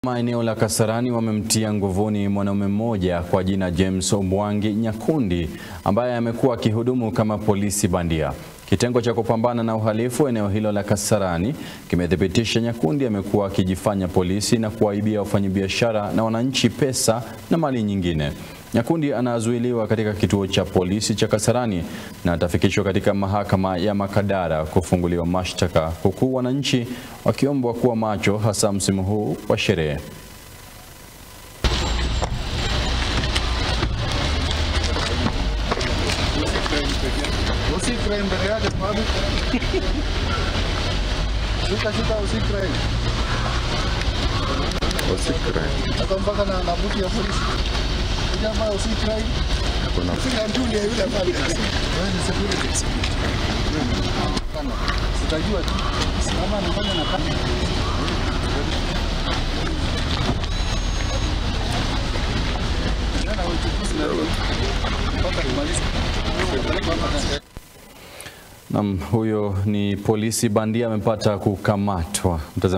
Eneo la Kasarani wamemtia nguvuni mwanaume mmoja kwa jina James Omwangi Nyakundi ambaye amekuwa akihudumu kama polisi bandia. Kitengo cha kupambana na uhalifu eneo hilo la Kasarani kimethibitisha Nyakundi amekuwa akijifanya polisi na kuwaibia wafanyabiashara na wananchi pesa na mali nyingine. Nyakundi anazuiliwa katika kituo cha polisi cha Kasarani na atafikishwa katika mahakama ya Makadara kufunguliwa mashtaka, huku wananchi wakiombwa kuwa macho, hasa msimu huu wa sherehe. Usikre mbele yake sababu shuka shuka, usikre Usikre. hata mpaka na na buti ya polisi jamaa, usikre Kuna sika nduni ya yule pale, wewe ni security kana sitajua tu kama anafanya na kama Jana uchukuzi na mpaka kumaliza Naam, huyo ni polisi bandia amepata kukamatwa. Mtazamaji